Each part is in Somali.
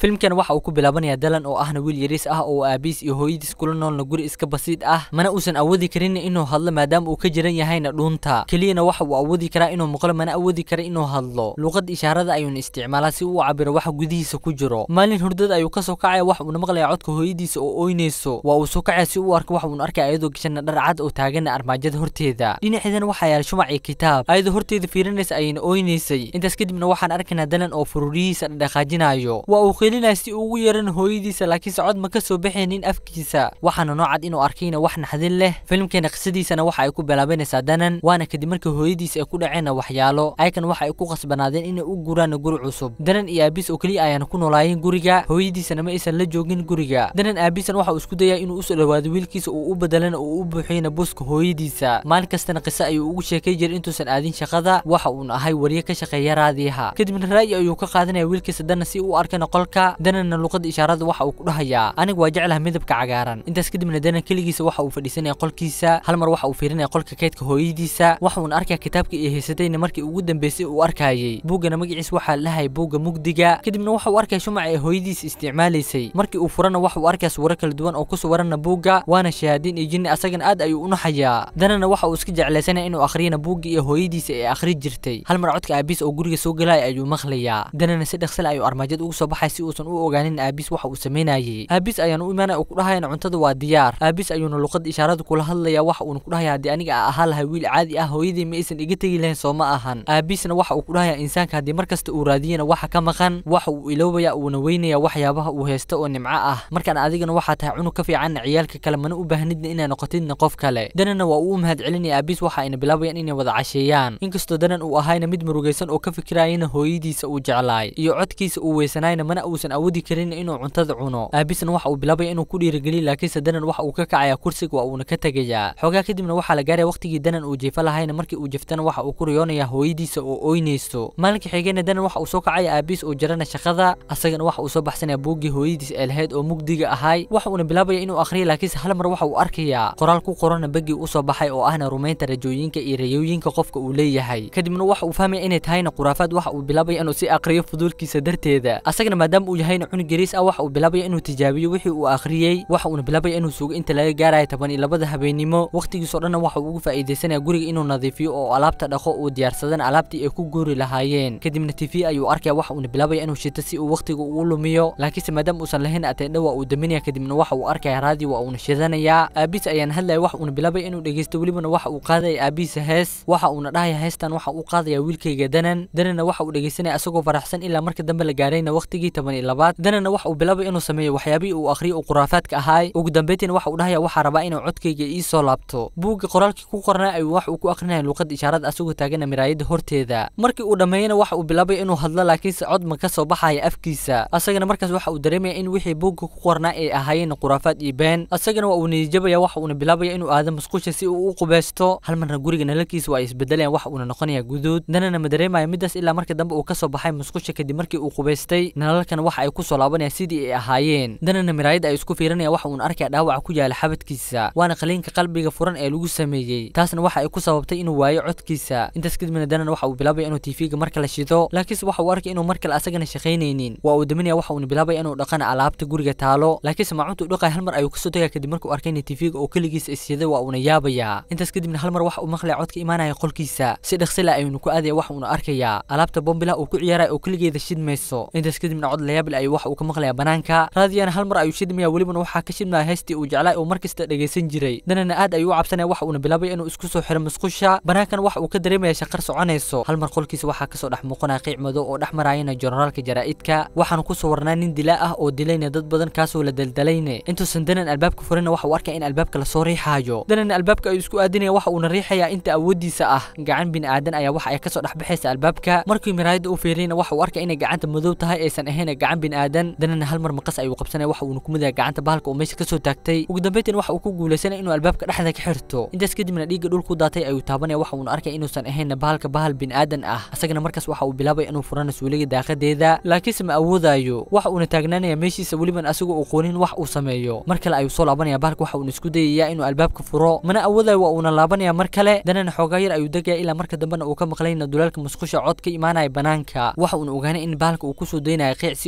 filimkan waxa uu ku bilaabanayaa dalan oo ahna wiil yariis ah oo aabiis iyo hooyadiis kula noolna guri iska basiid ah mana uusan awoodi karin inuu hadlo maadaama uu ka jiran yahayna dhuunta keliyana waxa uu awoodi karaa inuu maqlo mana awoodi kara inuu hadlo luuqada ishaarada ayuuna isticmaalaa si uu u cabiro waxa gudihiisa ku jiro maalin hurdada ayuu kasoo kacaya waxa uuna maqlayaa codka hooyadiisa oo ooynayso waa uu soo kacaya si uu u arko waxa uuna arkaya ayadoo gashana dhar cad oo taagana armaajada horteeda dhinaceedana waxaa yaala shumac iyo kitaab ayadoo horteeda fiirinaysa ayayna ooynaysay intaas kadibna waxaan arkaynaa dalan oo fururihiisa dhaqaajinayo waa uu qeelinaya si uu ugu yeeran hooyadiisa laakiin socod ma ka soo baxaynin afkiisa waxaana noocad inuu arkayna wax naxdin leh filimkeena qisadiisana waxa ay ku bilaabanaysaa danan waana kadib markii hooyadiisa ay ku dhaceenna waxyaalo ayakan waxa ay ku qasbanaadeen inay u guraan guri cusub danan iyo aabiis oo keliya ayaana ku noolaayeen guriga hooyadiisana ma aysan la joogin guriga danan aabiisan waxa uu isku dayaa inuu usoo dhawaado wiilkiisa uu u bedelana uu u buuxiyana buska hooyadiisa maalin kastana qiso ayuu ugu sheekay jiray intuusan aadin shaqada waxa uuna ahay wariye ka shaqeeya raadiyaha kadibna ra'yi ayuu ka qaadanaya wiilkiisa danan si uu arkana qolka dananna luqada ishaarada waxa uu ku dhahayaa aniga waa jeclaha midabka cagaaran intaas kadibna danan keligiisa waxa uu fadhiisanaya qolkiisa hal mar waxa uu fiirinaya qolka kaydka hooyadiisa waxa uuna arkaya kitaabka iyo haysatayna markii ugu dambeysay uu arkayay buuggana magaciis waxaa lahay buugga mugdiga kadibna waxa uu arkaya shumaca ee hooyadiisa isticmaalaysay markii uu furana waxa uu arkaya suwaro kala duwan oo ku suwarana buugga waana shahaadiin iyo jinni asagana aad ayuu u naxayaa danana waxa uu iska jeclaysanaya inuu akhriyana buugga iyo hooyadiisa ee akhri jirtay hal mar codka aabiis oo guriga soo galaya ayuu maqlayaa danana si dhaqsale ayuu armaajada ugu soo baxay si uusan u ogaanin aabiis waxa uu samaynayay aabiis ayaana u imaanaya oo ku dhahayana cuntada waa diyaar aabiis ayuuna luqada ishaarada kula hadlaya waxa uuna ku dhahaya haddii aniga a ahaa lahay wiil caadi ah hooyadii ma aysan iga tegi lahayn soo ma ahan aabiisna waxa uu ku dhahaya insaanka haddii mar kasta uu raadiyana waxa ka maqan waxa uu iloobaya uuna weynaya waxyaabaha uu haysto oo nimco ah markaan adigana waxaa tahay cunug ka fiicanna ciyaalka kale mana u baahnidna inaa noqotidna qof kale danana waa uu u mahad celinaya aabiis waxa ayna bilaabayaan inay wada casheeyaan inkastoo danan uu ahayna mid murugaysan oo ka fikirayana hooyadiisa uu jeclaay iyo codkiisa uu weysanayna mana uusan awoodi karin inuu cuntada cuno aabiisna waxa uu bilaabaya inuu ku dhiirigeliyo laakiinse danan waxa uu ka kacaya kursiga waa uuna ka tegayaa xoogaa kadibna waxaa la gaaraya waqtigii danan uu jeefa lahayna markii uu jeftana waxa uu ku riyoonaya hooyadiisa oo ooynayso maalinka xigayna danan waxa uu soo kacaya aabiis oo jarana shaqada asagana waxa uu soo baxsanaya buuggii hooyadiis ee lahayd oo mugdiga ahay waxa uuna bilaabaya inuu akhriyo laakiinse hal mar waxa uu arkayaa qoraal ku qorana begii usoo baxay oo ahna rumaynta rajooyinka iyo rayooyinka qofka uu leeyahay kadibna waxa uu fahmaya inay tahayna khuraafaad waxa uu bilaabaya inuu si aqriyo fuduulkiisa darteeda asagana maadaama uu yahayna cunug yariis ah waxa uu bilaabaya inuu tijaabiyo wixii uu akhriyey waxa uuna bilaabaya inuu sugo inta laga gaaraya toban iyo labada habeenimo waqtigiisoo dhanna waxa uu ugu faa'iidaysanaya guriga inuu nadiifiyo oo alaabta dhaqo uu diyaarsadana alaabtii ay ku guuri lahaayeen kadibna tv ayuu arkaya waxa uuna bilaabaya inuu shito si uu waqtiga ugu lumiyo laakiinse maadaama uusan lahayn ateendha waa uu daminaya kadibna waxa uu arkaya raadiyo waa uuna shidanayaa aabiis ayaana hadlaya waxa uuna bilaabaya inuu dhegeysto welibana waxa uu qaadaya aabiisa hees waxa uuna dhahaya heestan waxa uu qaadaya wiilkayga danan danana waxa uu dhegeysanaya asagoo faraxsan ilaa marka dambe la gaarayna waqtigii toban iyo labaad danana waxa uu bilaabaya inuu sameeyo waxyaabihii uu akhriyo uu khuraafaadka ahaay ugu dambeyntiina waxa uu dhahaya waxaa rabaa inuu codkayga ii soo laabto buugga qoraalkii ku qornaa ayuu wax uu ku akrinaya luuqada ishaarada asagoo taagana miraayada horteeda markii uu dhammeeyana waxa uu bilaabaya inuu hadlo laakiinse cod ma ka soo baxaya afkiisa asagana markaas waxa uu dareemaya in wixii buugga ku qornaa ay ahaayeen khuraafaad iyo been asagana waa uu niyijabaya waxa uuna bilaabaya inuu aado musqusha si uu u qubeysto hal marna guriga nalalkiisa waa ay isbedelayaan waxa uuna noqonaya guduud danana ma dareemaya midaas ilaa marka dambe uu kasoo baxay musqusha kadib markii uu qubaystay nalalkana waxa ay ku soo laabanayaan sidii ay ahaayeen danana miraayada ay isku fiirinaya waxa uuna arkaya dhaawaca ku yaala xabadkiisa waana qaliinka qalbiga furan ee lagu sameeyey taasna waxa ay ku sababtay inuu waayo codkiisa intaas kadibna danana waxa uu bilaabaya inuu tv-ga mar kale shido laakiinse waxa uu arkay inuu mar kale asagana shaqaynaynin waa uu daminaya waxa uuna bilaabaya inuu dhaqana alaabta guriga taalo laakiinse maacunta u dhaqaya hal mar ayuu kasoo tagaya kadib markuu arkay in tv-ga oo keligiisa isyaday waa uuna yaabayaa intaas kadibna hal mar waxa uu maqlaya codka imaanaya qolkiisa si dhaqsila ayuuna ku aadaya waxa uuna arkayaa alaabta bombila uu ku ciyaaraya oo keligeeda shidmayso intaas kadibna cod layaabil ayuu waxa uu ka maqlaya banaanka raadiyana hal mar ayuu shidmaya welibana waxaa ka shidmaya heestii uu jeclay oo markasta dhegaysan jiray danana aad ayuu u cabsanaya waxa uuna bilaabaya inuu isku soo xiro musqusha banaankana waxa uu ka dareemaya shaqar soconayso hal mar qolkiisa waxaa kasoo dhex muuqanaya qiic madow oo dhex marayana generaalka jaraa'idka waxaana kusoo warnaa nin dilaa ah oo dilayna dad badan kaasoo la daldalayne intuusan danan albaabka furina waxa uu arkaya in albaabka lasoo riixaayo danan albaabka ayuu isku aadinaya waxa uuna riixaya inta awoodiisa ah gacan bini aadan ayaa waxa ay kasoo dhex baxaysa albaabka markii miraayada uu fiiriyana waxa uu arkaya inay gacanta madow tahay aysan ahayn gacan bini aadan danana hal mar maqas ayuu qabsanaya waxa uuna kumidaya gacanta bahalka oo meesha kasoo taagtay ugu dambeyntiin waxa uu ku guulaysanaya inuu albaabka dhexda ka xirto intaas kadibna dhiigga dhul ku daatay ayuu taabanaya waxa uuna arkaya inuusan ahayn bahalka bahal bini aadan ah asagana markaas waxa uu bilaabaya inuu furana suuliga daaqadeeda laakiinse ma awoodayo waxa uuna taagnaanaya meeshiisa weliban asagoo uu qoonin wax uu sameeyo mar kale ayuu soo laabanaya bahalka waxa uuna isku dayayaa inuu albaabka furo mana awoodayo waa uuna laabanaya mar kale danana xoogaa yar ayuu degaya ilaa marka dambena uu ka maqlayna dulaalka musqusha cod ka imaanaya banaanka waxa uuna ogaanay in bahalka uu kusoo daynaya qiic si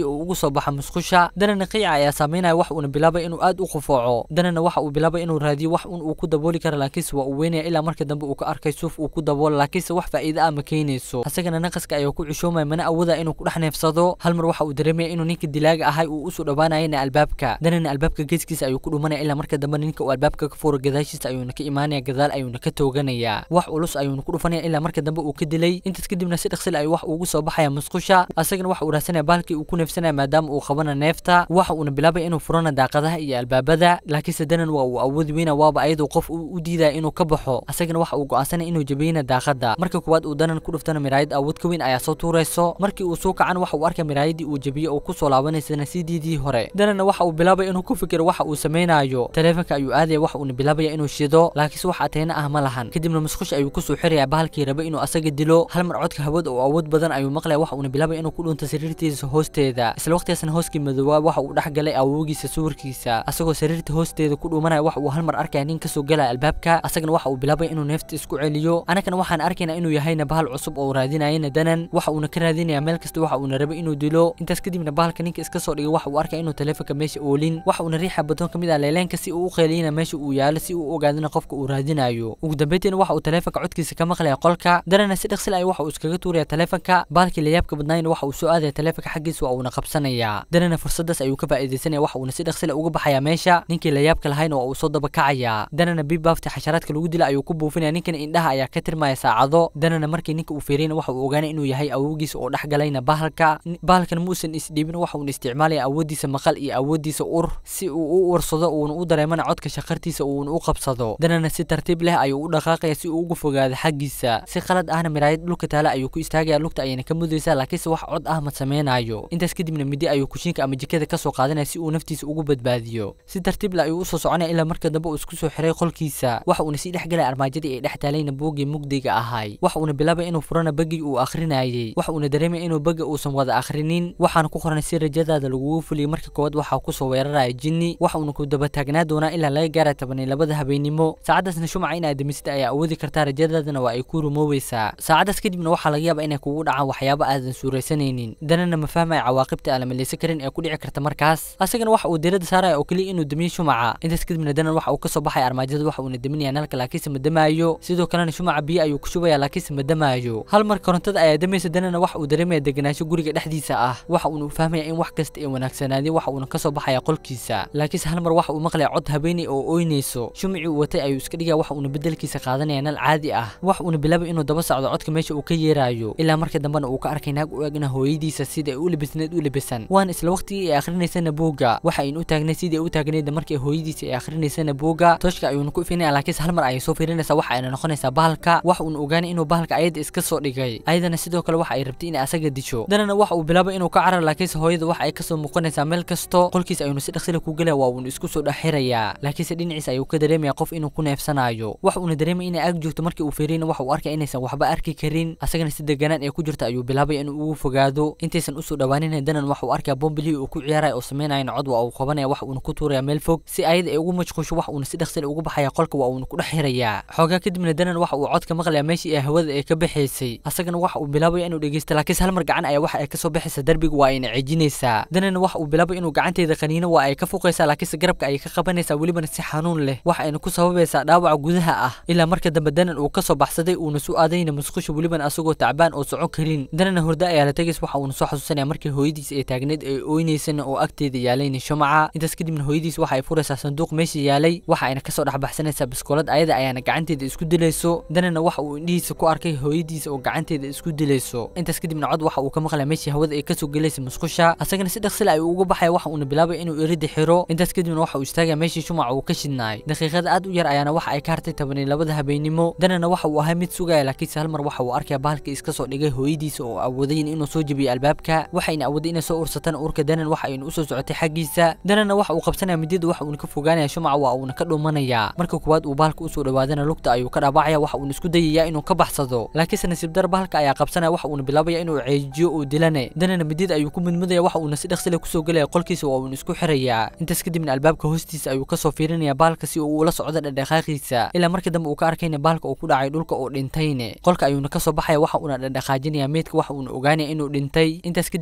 si uu ugu soo baxo musqusha danana qiica ayaa saameynaya wax uuna bilaabay inuu aad u qufooco danana waxa uu bilaabay inuu raadiyo wax un uu ku dabooli karo laakiinse waa uu weynaya ilaa marka dambe uu ka arkay suuf uu ku daboolo laakiinse wax faa'iido ah ma keenayso asagana naqaska ayaa ku cushoomaya mana awooda inuu ku dhex neefsado hal mar waxa uu dareemaya inuu ninka dilaaga ahay uu usoo dhowaanayana albaabka danana albaabka geeskiisa ayuu ku dhumanaya ilaa marka dambe ninka uu albaabka ka furo gadaashiisa ayuuna ka imaanaya gadaal ayuuna ka tooganaya wax culus ayuuna ku dhufanaya ilaa marka dambe uu ka dilay intaas kadibna si dhaqsil ayuu wax ugu soo baxaya musqusha asagana waxa uu raadsanaya baalkii uu ku neefsanaya maadaama uu qabana neefta waxa uuna bilaabay inuu furana daaqadaha iyo albaabada laakiinse danan waa uu awoodi weyna waaba ayadoo qof u diidaya inuu ka baxo asagana waxa uu go'aansanaya inuu jabiyeyna daaqada marka koowaad uu danan ku dhuftana miraayad awood ka weyn ayaa soo tuurayso markii uu soo kacan waxa uu arkay miraayadii uu jabiye oo ku soo laabanaysana sidiidii hore danana waxa uu bilaabay inuu ku fikiro waxa uu samaynayo taleefanka ayuu aadaya waxa uuna bilaabaya inuu shido laakiinse wax ateyna ah ma lahan kadibna musqush ayuu kusoo xiraya bahalkii raba inuu asaga dilo hal mar codka hawada oo awood badan ayuu maqlaya waxa uuna bilaabaya inuu ku dhunto sariirtiisa hoosteeda isla waqtigaasna hooskii madoobaa waxa uu dhex galay awoogiisa sawirkiisa asagoo sariirta hoosteeda ku dhuumanaya waxa uu hal mar arkaya nin kasoo galaya albaabka asagana waxa uu bilaabaya inuu neefta isku celiyo anagana waxaan arkaynaa inuu yahayna bahal cusub oo raadinayana danan waxa uuna ka raadinaya meel kasta waxa uuna rabay inuu dilo intaas kadibna bahalka ninka iska soo dhigay waxa uu arkaya inuu taleefanka meesha oolin waxa uuna riixa badoon ka mid ah leeleenka si uu u qeeliyana meesha uu yaalo si uu u ogaadana qofka uu raadinayo ugu dambeyntiina waxa uu taleefanka codkiisa ka maqlaya qolka danana si dhaqsil ay waxa uu iskaga tuuraya taleefanka bahalkii layaabka badnaayna waxa uu soo aadaya taleefanka xaggiisa waa uuna qabsanaya danana fursadaas ayuu ka faa'iidaysanaya waxa uuna si dhaqsila uga baxaya meesha ninkii layaabka lahayna waa uu soo daba kacaya danana bibaafti xasharaadka lagu dila ayuu ku buufinaya ninkana indhaha ayaa ka tirmaya saacado danana markii ninka uu fiiriyana waxa uu ogaanay inuu yahay awowgiisa oo dhex galayna bahalka bahalkan muusan isdhiibin waxa uuna isticmaalaya awooddiisa maqal iyo awooddiisa ur si uu u ursado uuna u dareemana codka shaqartiisa uuna u qabsado danana si tartiib leh ayuu u dhaqaaqaya si uu ugu fogaado xaggiisa si qalad ahna miraayad dhulka taala ayuu ku istaagaya lugta ayayna ka mudaysaa laakiinse wax cod ah ma sameynayo intaas kadibna midi ayuu kushiinka ama jikada kasoo qaadanaya si uu naftiisa ugu badbaadiyo si tartiib leh ayuu usoo soconaya ilaa marka dambe uu isku soo xiray qolkiisa waxa uuna sii dhex galaya armaajadii ay dhex taalayna buuggii mugdiga ahay waxa uuna bilaabay inuu furana bagii uu akhrinayay waxa uuna dareemaya inuu baga uusan wada akhrinin waxaana ku qoran si rajadaada lagugu fuliyay marka koowaad waxaa kusoo weeraraya jinni waxa uuna ku daba taagnaa doonaa ilaa laga gaara toban iyo labada habeenimo saacadaasna shumaca in aad demisida ayaa awoodi kartaa rajadaadana waa ay ku rumoobaysaa saacadaas kadibna waxaa laga yaabaa inay kugu dhacaan waxyaabo aadan suuraysanaynin danana ma fahmaya cawaaqibta aan la maleysan karin ee ku dhici karta markaas asagana waxa uu diirada saaraya oo keliya inuu damiyo shumaca intaas kadibna danan waxa uu kasoo baxaya armaajada waxa uuna daminaya nalka laakiinse ma damaayo sidoo kalena shumaca biyo ayuu ku shubaya laakiinse ma damaayo hal mar korontada ayaa damaysa danana waxa uu dareemaya deganaansho guriga dhexdiisa ah waxa uuna fahmaya in wax kasta ay wanaagsanaadeen waxa uuna kasoo baxaya qolkiisa laakiinse hal mar waxa uu maqlaya cod habeenay oo ooynayso shumicii uu watay ayuu iska dhigaya waxa uuna bedelkiisa qaadanaya nal caadi ah waxa uuna bilaabay inuu daba socdo codka meesha uu ka yeerayo ilaa marka dambena uu ka arkay naag u egna hooyadiisa sida ay u labisneed u labisan waana isla waqtigii ay akhrinaysana buugga waxa aynu u taagnay sidii ay u taagneyd markii hooyadiisa ay akhrinaysana buugga tooshka ayuuna ku ifinaya laakiinse hal mar ayay soo fiirinaysaa waxa ayna noqonaysaa bahalka waxa uuna ogaanay inuu bahalka ayada iska soo dhigay ayadana sidoo kale waxa ay rabtay inay asaga disho danana waxa uu bilaabay inuu ka carar laakiinse hooyada waxa ay kasoo muuqanaysaa meel kasto qolkiisa ayuuna si dhaqsila ku gelaya waa uuna isku soo dhexirayaa laakiinse dhinaciisa ayuu ka dareemaya qof inuu ku neefsanayo waxa uuna dareemaya inay ag joogto markii uu fiiriyana waxa uu arkaya inaysan waxba arki karin asagana si deganaan ee ku jirta ayuu bilaabay inuu ugu fogaado intaysan usoo dhawaanin danan waxa uu arkaya bombilihii uu ku ciyaaraya oo sameynaya cod waa uu qabanaya waxa uuna ku tuuraya meel fog si ayada ay ugu mashquusho waxa uuna si dhaqsila ugu baxaya qolka waa uuna ku dhex xirayaa xoogaa kadibna danan waxa uu codka maqlaya meeshii ay hawada ay ka baxaysay asagana waxa uu bilaabaya inuu dhegeysto laakiinse hal mar gacan ayaa waxa ay kasoo baxaysa darbiga waa ayna cijinaysaa danana waxa uu bilaabay inuu gacanteeda qaniino waa ay ka fuqaysaa laakiinse garabka ayay ka qabanaysaa welibana si xanuun leh waxa ayna ku sababaysaa dhaawaca gudaha ah ilaa marka dambe danan uu kasoo baxsaday uuna su aadayna musqusha welibana asagoo tacbaan oo socon karin danana hurdo ayaa la tegays waxa uuna soo xasuusanaya markii hooyadiisa ay taagneed ay ooynaysana oo agteeda yaalayna shumaca intaas kadibna hooyadiis waxa ay furaysaa sanduuq meesha yaalay waxa ayna kasoo dhex baxsanaysaa biskoolad ayada ayaana gacanteeda isku dilayso danana waxa uu indhihiisa ku arkay hooyadiisa oo gacanteeda isku dilayso intaas kadibna cod waxa uu ka maqlaya meeshii hawada ay kasoo gelaysa musqusha asagana si dhaqsila ayuu uga baxaya waxa uuna bilaabay inuu erida xiro intaas kadibna waxa uu istaagaya meeshii shumaca uu ka shidnaay daqiiqada aad u yar ayaana waxa ay ka hartay toban iyo labada habeenimo danana waxa uu ahay mid sugaya laakiinse hal mar waxa uu arkaya bahalka iska soo dhigay hooyadiisa oo awoodayin inuu soo jebiyo albaabka waxayna awooday inay soo ursataan urka danan waxa aynu usoo socotay xaggiisa danana waxa uu qabsanaya midida waxa uuna ka fogaanaya shumaca waa uuna ka dhumanaya marka koowaad uu bahalka usoo dhawaadana lugta ayuu ka dhaabacaya waxa uuna isku dayaya inuu ka baxsado laakiinse nasiib dar bahalka ayaa qabsanaya waxa uuna bilaabaya inuu ceejiyo uu dilane danana midida ayuu ku mudmudaya waxa uuna si dhaqsile kusoo gelaya qolkiisa waa uuna isku xirayaa intaas kadibna albaabka hoostiisa ayuu kasoo fiirinaya bahalka si uu ula socdo dhadhaqaaqiisa ilaa marka dambe uu ka arkayna bahalka uu ku dhacay dhulka oo dhintayne qolka ayuuna kasoo baxaya waxa uuna dhadhaqaajinaya meedka waxa uuna ogaanaya inuu dhintay intaas kadibna waxa uu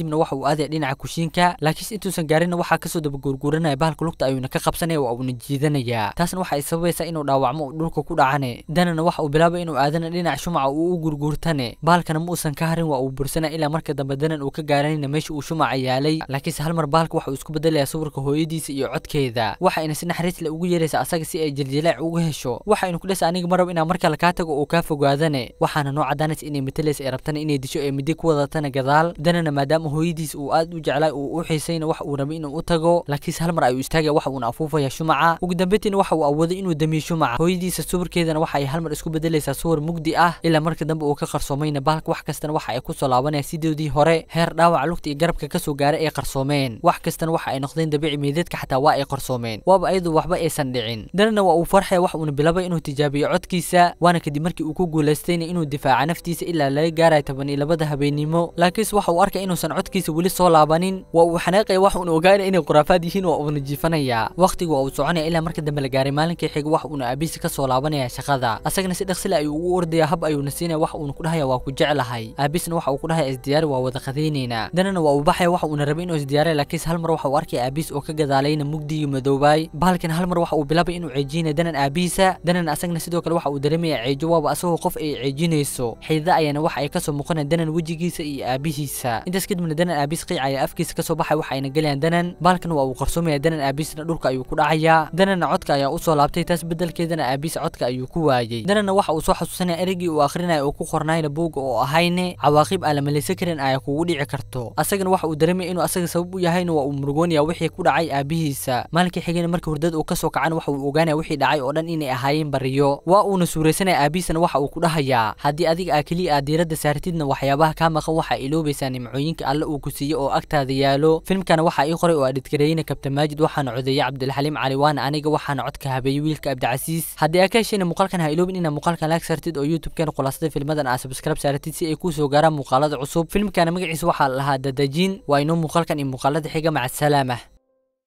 aadaya dhinaca kushiinka laakiinse intuusan gaarinna waxaa kasoo daba guurguuranaya bahalka lugta ayuuna ka qabsanaya waa uuna jiidanaya taasna waxa ay sababaysaa inuu dhaawacmo uu dhulka ku dhacane danana waxa uu bilaabay inuu aadana dhinaca shumaca uu u gurguurtane bahalkana ma uusan ka harin waa uu bursanaya ilaa marka dambe danan uu ka gaaranayna meesha uu shumaca yaalay laakiinse hal mar bahalka waxa uu isku bedelaya sawirka hooyadiisa iyo codkeeda waxayna si naxariis le ugu yeeraysa asaga si ay jiljilaac uga hesho waxaynu ku dhesa aniga marab inaa markale kaa tago uu kaa fogaadane waxaana noo cadaanaysa inay matalaysa ay rabtana inay disho ee midi ku wadatana gadaal danana maadaama hooyadiisa uu aad u jeclaay uu u xiisayna wax uu rabay inuu u tago laakiinse hal mar ayuu istaagaya waxa uuna afuufaya shumaca ugu dambeyntiina waxa uu awooday inuu damiyo shumaca hooyadiisa sawirkeedana waxa ay hal mar isku bedelaysaa sawir mugdi ah ilaa marka dambe uu ka qarsoomayna bahalka wax kastana waxa ay kusoo laabanaya sidoodii hore heer dhaawaca lugta iyo garabka kasoo gaaray ay qarsoomeen wax kastana waxa ay noqdeen dabiici meedeedka xataa waa ay qarsoomeen waaba ayadu waxba aysan dhicin danana waa uu farxaya wax uuna bilaabay inuu tijaabiyo codkiisa waana kadib markii uu ku guulaystayna inuu difaaca naftiisa ilaa laga gaaraya toban iyo labada habeenimo laakiinse waxa uu arkaya inuusan codkiisa weli soo laabanin waa uu xanaaqaya wax uuna ogaanaya inay khuraafaad yihiin waa uuna jiifanaya waqtigu waa uu soconaya ilaa marka dambe la gaaray maalinkii xiga wax uuna aabiisa kasoo laabanaya shaqada asagana si dhaqsile ayuu ugu ordaya hab ayuuna siinaya wax uuna ku dhahaya waa ku jeclahay aabiisna waxa uu ku dhahaya isdiyaari waa wada qadaynaynaa danana waa uu baxaya waxa uuna rabay inuu isdiyaariya laakiinse hal mar waxa uu arkaya aabiis oo ka gadaalayna mugdigii madoobaay bahalkan hal mar waxa uu bilaabay inuu ceejiyana danan aabiisa danan asagna sidoo kale waxa uu dareemaya ceejo waaba asagoo qof ay ceejinayso xidida ayaana waxa ay kasoo muuqanaya danan wejigiisa iyo aabihiisa intaas kadibna danan aabiis qiic ayaa afkiisa kasoo baxay waxa ayna gelayaan danan bahalkan waa uu qarsoomaya danan aabiisna dhulka ayuu ku dhacayaa danana codka ayaa usoo laabtay taas bedelkeedana aabiis codka ayuu ku waayey danana waxa uu soo xasuusanaya ereygii uu akhrinaya oo ku qornayna buugga oo ahayne cawaaqib aan la malaysan karin ayaa kugu dhici karto asagana waxa uu dareemaya inuu asaga sabab u yahayna waa uu murugoonaya wixii ku dhacay aabihiisa maalinkii xigayna marka hurdada uu kasoo kacana waxa uu ogaanaya wixii dhacay oo dhan inay ahaayeen bariyo waa uuna suuraysanaya aabiisana waxa uu ku dhahayaa haddii adiga aa keliya aad diiradda saartidna waxyaabaha kaa maqan waxaa iloobaysaa nimcooyinka alle uu ku siiyey oo agtaada yaalo filmkana waxaa ii qoray oo adhidgareeyna kabtan maajid waxaana codeeyey cabdilxaliim cali waana aniga waxaana codka habeeyey wiilka abdicasiis haddii aa ka heshayna muuqaalkan ha iloobin inaa muuqaalkan laag saartid oo youtube-keena khulaasada filmadan aa subscribe saaratid si ay kuu soo gaaraan muuqaalada cusub filmkana magaciisa waxaa la lahaa dadajin waa inoo muuqaalkan iyo muuqaalada xiga maca salaama